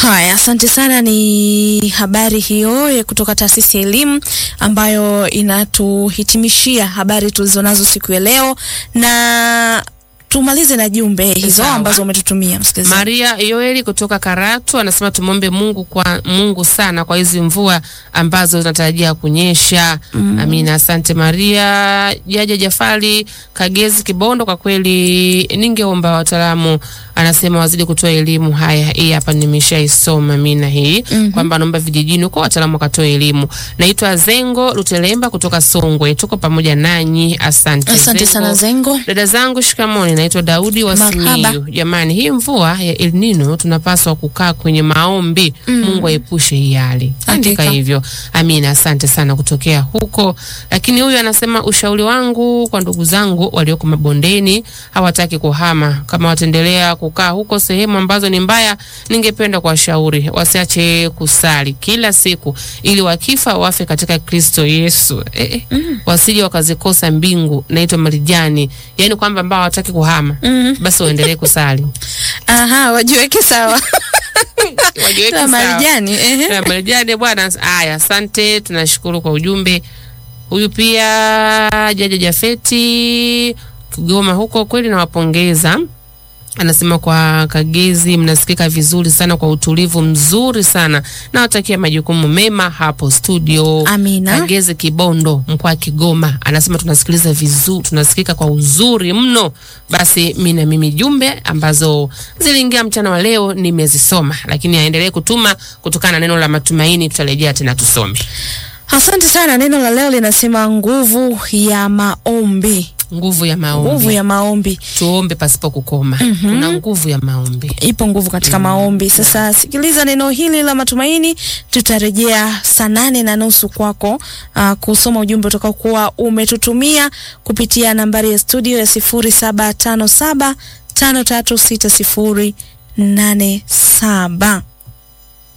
Haya, asante sana. Ni habari hiyo ya kutoka taasisi ya elimu ambayo inatuhitimishia habari tulizonazo siku ya leo, na tumalize na jumbe hizo Sawa. ambazo umetutumia msikilizaji. Maria Yoeli kutoka Karatu anasema tumwombe Mungu kwa Mungu sana kwa hizi mvua ambazo zinatarajia kunyesha. Amina, asante Maria. Jaja Jafari Kagezi Kibondo, kwa kweli ningeomba wataalamu, anasema wazidi kutoa elimu. Haya, hii hapa nimeshaisoma mina hii kwamba naomba vijijini huko wataalamu wakatoa elimu. Naitwa Zengo Lutelemba kutoka Songwe, tuko pamoja nanyi, asante. Asante sana Zengo. Dada zangu shikamoni, naitwa Daudi wa Marhaba. Simiyu. Jamani, hii mvua ya El Nino tunapaswa kukaa kwenye maombi. Mungu aepushe hii hali. Andika Hakika. hivyo. Amina, asante sana kutokea huko. Lakini huyu anasema ushauri wangu kwa ndugu zangu walioko mabondeni hawataki kuhama. Kama wataendelea kukaa huko sehemu ambazo ni mbaya, ningependa kuwashauri wasiache kusali kila siku ili wakifa wafe katika Kristo Yesu. Eh, eh, wasije wakazikosa mbingu. Naitwa Marijani. Yaani kwamba ambao hawataki kuhama basi waendelee kusali. Aha, wajiweke sawa. Wajiweke Na sawa. Marijani, ehe. Na Marijani bwana. Haya, asante, tunashukuru kwa ujumbe. Huyu pia Jaja Jafeti Kigoma huko, kweli nawapongeza. Anasema kwa Kagezi mnasikika vizuri sana kwa utulivu mzuri sana. Nawatakia majukumu mema hapo studio. Amina. Kagezi Kibondo, mkoa wa Kigoma, anasema tunasikiliza vizuri, tunasikika kwa uzuri mno. Basi mi na mimi jumbe ambazo ziliingia mchana wa leo nimezisoma, lakini aendelee kutuma kutokana na neno la matumaini. Tutarejea tena tusome Asante sana. Neno la leo linasema nguvu ya maombi. nguvu ya maombi. Nguvu ya maombi. Tuombe pasipo kukoma. Kuna nguvu ya maombi. Ipo nguvu katika maombi. Sasa sikiliza neno hili la matumaini, tutarejea saa nane na nusu kwako uh, kusoma ujumbe utakaokuwa umetutumia kupitia nambari ya studio ya sifuri saba tano saba tano tatu sita sifuri nane saba.